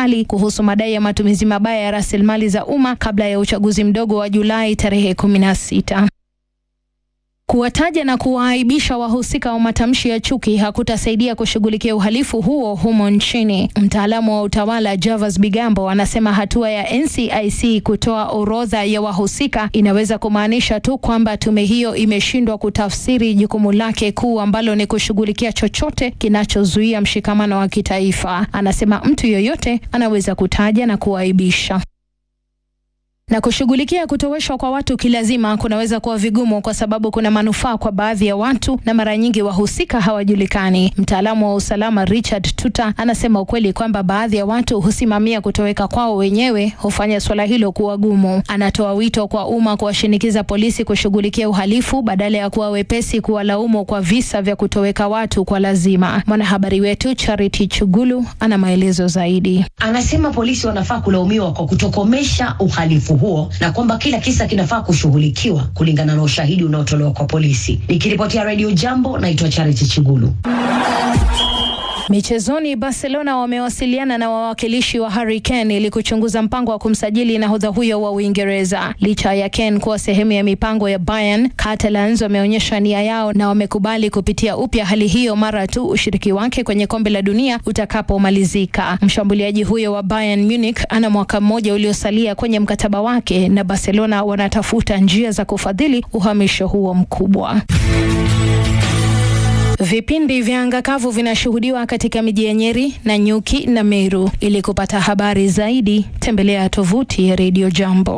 serikali kuhusu madai ya matumizi mabaya ya rasilimali za umma kabla ya uchaguzi mdogo wa Julai tarehe kumi na sita. Kuwataja na kuwaaibisha wahusika wa matamshi ya chuki hakutasaidia kushughulikia uhalifu huo humo nchini. Mtaalamu wa utawala Javas Bigambo anasema hatua ya NCIC kutoa orodha ya wahusika inaweza kumaanisha tu kwamba tume hiyo imeshindwa kutafsiri jukumu lake kuu ambalo ni kushughulikia chochote kinachozuia mshikamano wa kitaifa. Anasema mtu yoyote anaweza kutaja na kuwaibisha na kushughulikia kutoweshwa kwa watu kilazima kunaweza kuwa vigumu kwa sababu kuna manufaa kwa baadhi ya watu na mara nyingi wahusika hawajulikani. Mtaalamu wa usalama Richard Tuta anasema ukweli kwamba baadhi ya watu husimamia kutoweka kwao wenyewe hufanya suala hilo kuwa gumu. Anatoa wito kwa umma kuwashinikiza polisi kushughulikia uhalifu badala ya kuwa wepesi kuwalaumu kwa visa vya kutoweka watu kwa lazima. Mwanahabari wetu Charity Chugulu ana maelezo zaidi. Anasema polisi wanafaa kulaumiwa kwa kutokomesha uhalifu huo na kwamba kila kisa kinafaa kushughulikiwa kulingana na ushahidi unaotolewa kwa polisi. Nikiripotia Radio Jambo, naitwa Charity Chigulu. Michezoni, Barcelona wamewasiliana na wawakilishi wa Harry Kane ili kuchunguza mpango wa kumsajili nahodha huyo wa Uingereza. Licha ya Kane kuwa sehemu ya mipango ya Bayern, Catalans wameonyesha nia yao na wamekubali kupitia upya hali hiyo mara tu ushiriki wake kwenye kombe la dunia utakapomalizika. Mshambuliaji huyo wa Bayern Munich ana mwaka mmoja uliosalia kwenye mkataba wake na Barcelona wanatafuta njia za kufadhili uhamisho huo mkubwa. Vipindi vya anga kavu vinashuhudiwa katika miji ya Nyeri, Nanyuki na Meru. Ili kupata habari zaidi, tembelea tovuti ya Radio Jambo.